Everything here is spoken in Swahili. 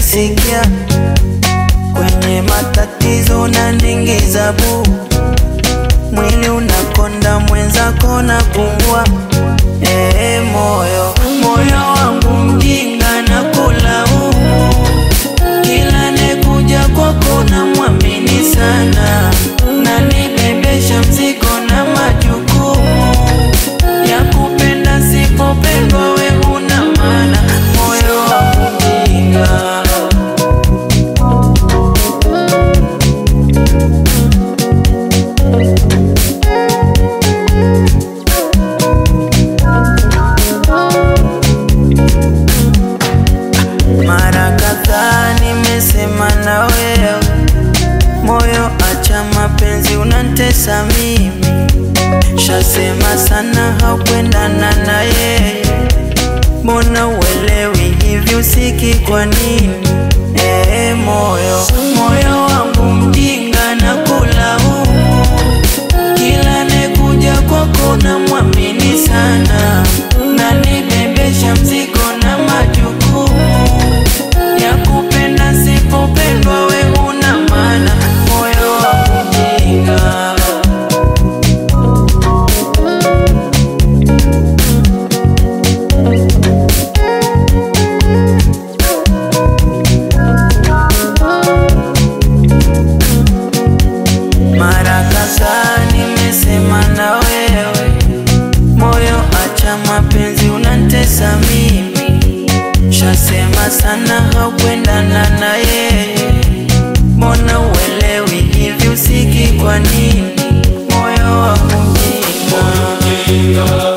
sikia kwenye matatizo unaningiza bu mwili unakonda mwenzako na pungua ee moyo moyo wangu mjinga na kulaumu kila nekuja kwako na mwamini sana na nibebesha mzigo na majukumu ya kupenda sipopendwa we una maana moyo wangu mjinga mara kadhaa nimesema na wewe moyo acha mapenzi unantesa mimi shasema sana haukwendana na yeye mbona uelewi hivi usiki kwa nini ee moyo moyo wangu mjinga na kulaumu kila nekuja kwako na mwamini sana na nibebesha mzigo na majukumu ya kupenda sipopendwa we una maana moyo wangu mjinga mara kadhaa nimesema na wewe moyo acha mapenzi unantesa mimi shasema sana haukwendana na yeye mbona uelewi hivi usiki kwa nini moyo wangu mjinga